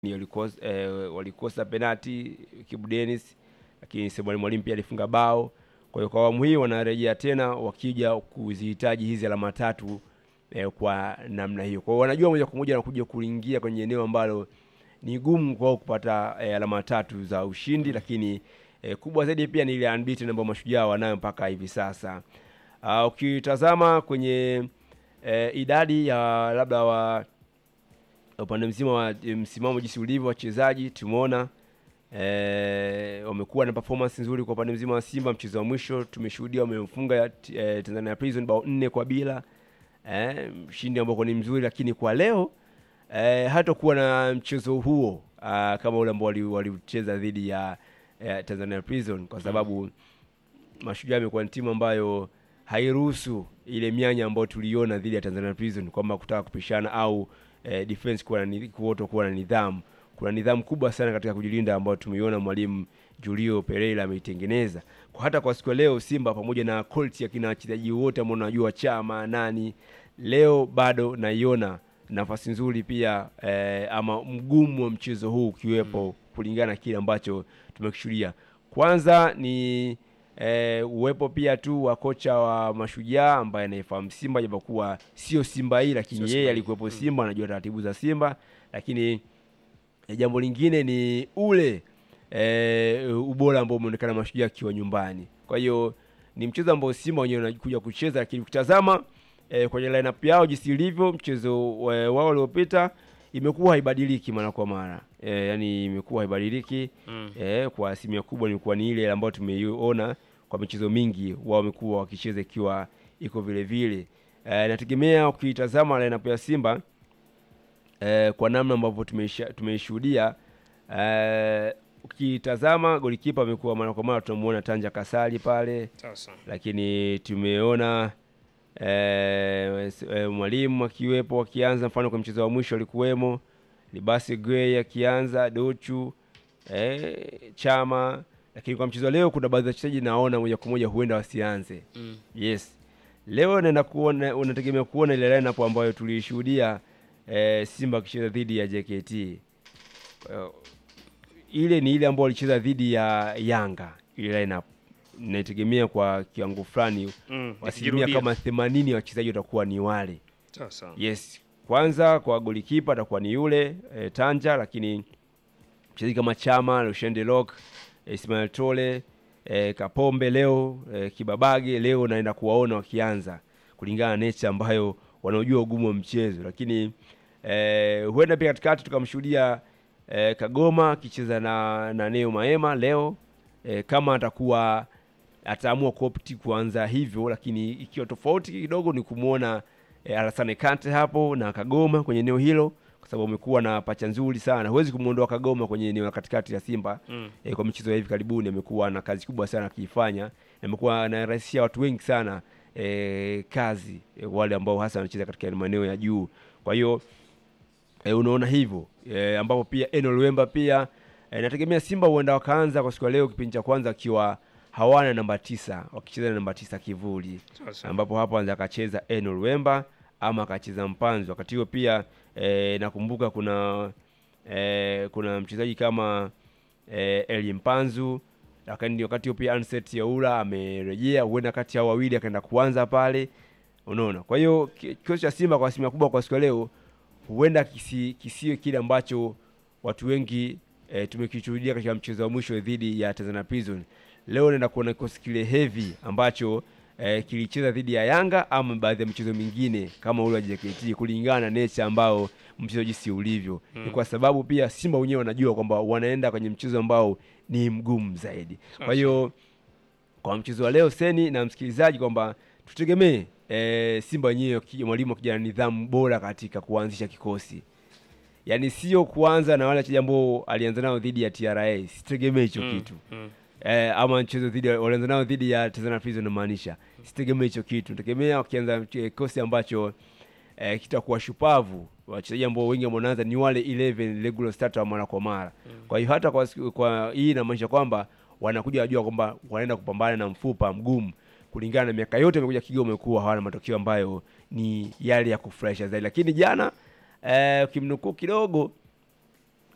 walikosa, eh, walikosa penati Kibu Dennis, lakini Selemani Mwalimu pia alifunga bao. Kwa hiyo kwa awamu hii wanarejea tena wakija kuzihitaji hizi alama tatu eh, kwa namna hiyo. Kwa hiyo wanajua moja kwa moja wanakuja kuingia kwenye eneo ambalo ni gumu kwao kupata eh, alama tatu za ushindi, lakini eh, kubwa zaidi pia ni ile unbeaten ambayo mashujaa wanayo mpaka hivi sasa. Uh, ukitazama kwenye eh, idadi ya labda wa upande mzima wa eh, msimamo jinsi ulivyo wachezaji tumeona eh, wamekuwa na performance nzuri kwa upande mzima wa Simba. Mchezo wa mwisho tumeshuhudia wamemfunga eh, Tanzania Prison bao nne kwa bila eh, mshindi ambao ni mzuri, lakini kwa leo eh, hatakuwa na mchezo huo ah, kama ule ambao wali- waliucheza dhidi ya eh, Tanzania Prison kwa sababu Mashujaa imekuwa ni timu ambayo hairuhusu ile mianya ambayo tuliona dhidi ya Tanzania Prison kwamba kutaka kupishana au eh, defense kuwa na ni- kuoto kuwa na nidhamu. Kuna nidhamu kubwa sana katika kujilinda ambayo tumeiona mwalimu Julio Pereira ameitengeneza. Kwa hata kwa siku ya leo Simba pamoja na quality ya kina wachezaji wote ambao unajua Chama nani, leo bado naiona nafasi nzuri pia eh, ama mgumu wa mchezo huu ukiwepo kulingana na kile ambacho tumekishuhudia. Kwanza ni eh, uwepo pia tu wa kocha wa Mashujaa ambaye anaifahamu Simba, japokuwa sio Simba hii, lakini Sio Simba yeye hii. alikuwepo Simba, anajua taratibu za Simba. Lakini eh, jambo lingine ni ule eh, ubora ambao umeonekana Mashujaa akiwa nyumbani. Kwa hiyo ni mchezo ambao Simba wenyewe wanakuja kucheza, lakini ukitazama eh, kwenye lineup yao jinsi ilivyo, mchezo eh, wao uliopita imekuwa haibadiliki mara kwa mara eh, yani imekuwa haibadiliki Mm. eh, kwa asilimia kubwa imekuwa ni ile ambayo tumeiona kwa michezo mingi, wao wamekuwa wakicheza ikiwa iko vile vile. Eh, nategemea ukitazama lineup ya Simba eh, kwa namna ambavyo tumeisha- tumeishuhudia eh, ukitazama golikipa amekuwa mara kwa mara tunamuona Tanja Kasali pale Sasa. lakini tumeona eh, s- eh, mwalimu akiwepo akianza, mfano kwa mchezo wa mwisho alikuwemo Libasi Gray akianza, Dochu eh, Chama, lakini kwa mchezo wa leo kuna baadhi ya wachezaji naona moja kwa moja huenda wasianze. Mm. Yes, leo naenda kuona, unategemea kuona ile lineup ambayo tuliishuhudia eh, Simba akicheza dhidi ya JKT. Eh, ile ni ile ambayo walicheza dhidi ya Yanga, ile lineup naitegemea kwa kiwango fulani Mm. asilimia ikijirudia. kama themanini ya wachezaji watakuwa ni wale. Sasa. Yes, kwanza kwa golikipa atakuwa ni yule e, Tanja, lakini mchezaji kama Chama, Lushende Lok, e, Ismail Tole, e, Kapombe leo e, Kibabage leo naenda kuwaona wakianza kulingana na nature ambayo wanaojua ugumu wa mchezo, lakini e, huenda pia katikati tukamshuhudia e, Kagoma akicheza na, na Neo Maema leo e, kama atakuwa ataamua kuopti kuanza hivyo, lakini ikiwa tofauti kidogo ni kumwona e, Alassane Kante hapo na Kagoma kwenye eneo hilo, kwa sababu amekuwa na pacha nzuri sana. Huwezi kumwondoa Kagoma kwenye eneo la katikati ya Simba Mm. e, kwa michezo ya hivi karibuni amekuwa na kazi kubwa sana akiifanya, na amekuwa anarahisishia watu wengi sana e, kazi e, wale ambao hasa wanacheza katika maeneo ya juu. Kwa hiyo e, unaona hivyo e, ambapo pia Eno Luemba pia e, nategemea Simba huenda wakaanza kwa siku ya leo kipindi cha kwanza akiwa hawana namba tisa wakicheza na namba tisa kivuli Sasa. ambapo hapo anza akacheza Eno Luemba ama akacheza Mpanzu. Wakati huo pia e, nakumbuka kuna e, kuna mchezaji kama e, Eli Mpanzu, lakini wakati huo pia Anset Yaula amerejea, huenda kati ya hao wawili akaenda kuanza pale, unaona. Kwa hiyo ki- kikosi cha Simba kwa asilimia kubwa kwa siku ya leo huenda kisi, kisiwe kile ambacho watu wengi e, tumekishuhudia katika mchezo wa mwisho dhidi ya Tanzania Prison. Leo naenda kuona kikosi kile heavy ambacho e, kilicheza dhidi ya Yanga ama baadhi ya michezo mingine kama ule wa JKT kulingana na nature ambao mchezo jinsi ulivyo. Ni kwa sababu pia Simba wenyewe wanajua kwamba wanaenda kwenye mchezo ambao ni mgumu zaidi. Kwa hiyo kwa mchezo wa leo Seni na msikilizaji kwamba tutegemee e, Simba wenyewe ki- mwalimu akija na nidhamu bora katika kuanzisha kikosi, yaani sio kuanza na wale wachezaji ambao alianza nao dhidi ya TRA, sitegemee hicho Mm. kitu Mm. eh, ama mchezo dhidi ya- walianza nao dhidi ya Tanzania Prison, namaanisha sitegemee hicho kitu. Tegemea wakianza mche- kikosi ambacho eh, kitakuwa shupavu. Wachezaji ambao wengi ambao wanaanza ni wale 11 regular starter wa mara kwa mara. Kwa hiyo hata kwa, siku- kwa hii inamaanisha kwamba wanakuja wajua kwamba wanaenda kupambana na mfupa mgumu kulingana na miaka yote amekuja Kigoma wamekuwa hawana matokeo ambayo ni yale ya kufurahisha zaidi, lakini jana eh, ukimnukuu kidogo